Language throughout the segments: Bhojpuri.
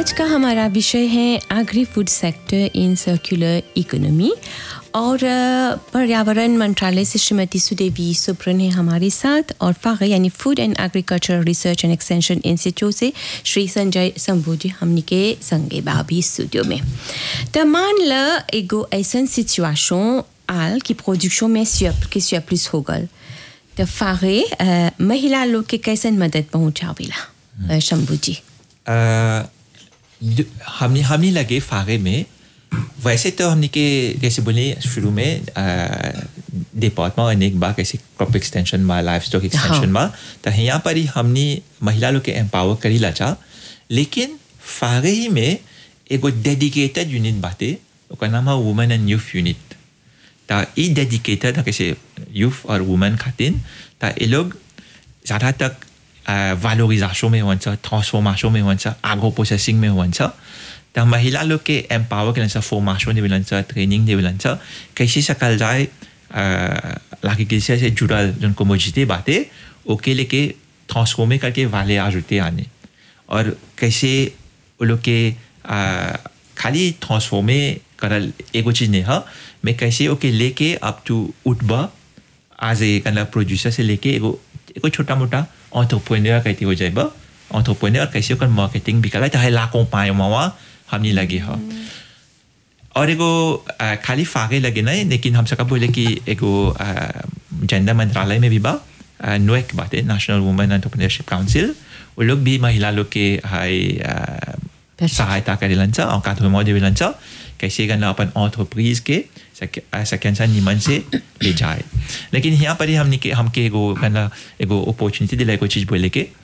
आज का हमारा विषय है agri food sector in circular economy और अ, पर्यावरण मंत्रालय से श्रीमती सुदेवी सुब्रन है हमारे साथ और फागे यानी food and agriculture research and extension institute से श्री संजय शंभू जी हमनी के संगे बाबी स्टूडियो में तो मान ल एगो ऐसन सिचुएशन आल कि प्रोडक्शन में स्यप के स्यप्लिस हो गल तो फागे अ, महिला लोग के कैसन मदद पहुंचावेला अ, शंभू जी अ, दु- हमने हमने लगे फागे में वैसे तो हमने के जैसे बोले शुरू में डिपार्टमेंट अनेक बार कैसे क्रॉप एक्सटेंशन में लाइफ स्टॉक एक्सटेंशन में तो यहाँ पर ही हमने महिला लोग के एम्पावर करी लाचा लेकिन फागे ही में एगो डेडिकेटेड यूनिट बाटे ओकर नाम है वुमेन एंड यूथ यूनिट ता ई डेडिकेटेड है कैसे यूथ और वुमेन खातिर ता ये लोग ज़्यादा तक वालोरिजाशन में हुन्छ ट्रांसफॉर्मेशन में हुन्छ आगो प्रोसेसिंग में हुन्छ त महिला लोग के एम्पावर के फॉर्मेशन देवे लन्छ ट्रेनिंग देवे लन्छ कैसे सकल जाए लाके किसी से जुड़ल जन कोमोजिटी बातें ओके लेके ट्रांसफॉर्मे करके वाले आजुते आने और कैसे वो लोग के आ, खाली ट्रांसफॉर्मे करल एगो चीज नहीं है मैं कैसे ओके लेके अप टू उठबा आज ए मतलब प्रोड्यूसर से लेके एगो एगो छोटा मोटा ऑन्टरप्रेन्योर कहते हो जाएबा ऑन्टरप्रेन्योर कैसे ओकर मार्केटिंग भी करा चाहे लाखों पाए मवा हमने लगे है और एगो आ, खाली फागे लगे नहीं लेकिन हम सबका बोले कि एगो जेंडर मंत्रालय में भी बा आ, नोएक बात है नेशनल वुमेन एंटरप्रेन्योरशिप काउंसिल वो लोग भी महिला लोग के हाई आ, सहायता करे लन्छ और काथो में देवे लन्छ कैसे करना अपन ऑन्टरप्रीज के सेकेंड सा निमन से ले जाए लेकिन यहाँ पर ही हमने के हमके एगो कहना एगो अपॉर्चुनिटी दिला एगो चीज बोले के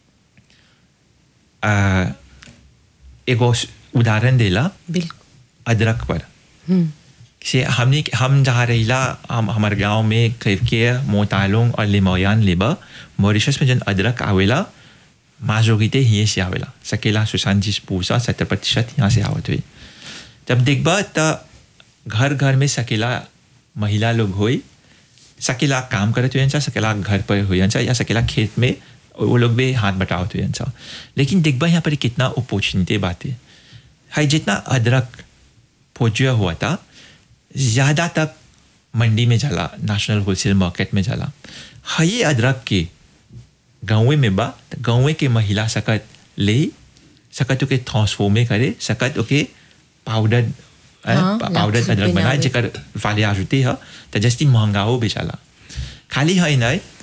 आ, एगो उदाहरण देला बिल्कुल अदरक पर से हमने हम जहाँ रहीला हम हमारे गांव में के मोतालोंग और लिमोयान लेबा मॉरिशस में जन अदरक आवेला माजोगिते हिये से आवेला सकेला सुशांत पूसा सत्तर प्रतिशत यहाँ से आवत हुई जब देखबा त घर घर में सकेला महिला लोग होई सकेला काम करत हुए सकेला घर पर हुए या सकेला खेत में वो लोग भी हाथ बटावत हुए लेकिन देखबा यहाँ पर कितना अपॉर्चुनिटी बातें है जितना अदरक फोजिया हुआ था ज़्यादा तक मंडी में जाला नेशनल होलसेल मार्केट में जाला है ये अदरक के गाँव में बा त गाँव के महिला सकत ले सकत ओके ट्रांसफॉर्मे करे सकत ओके पाउडर हाँ, पाउडर लाख अदरक बनाए बनावे। जेकर वाले आजुते है त जस्ती महंगा हो बेचाला खाली है नहीं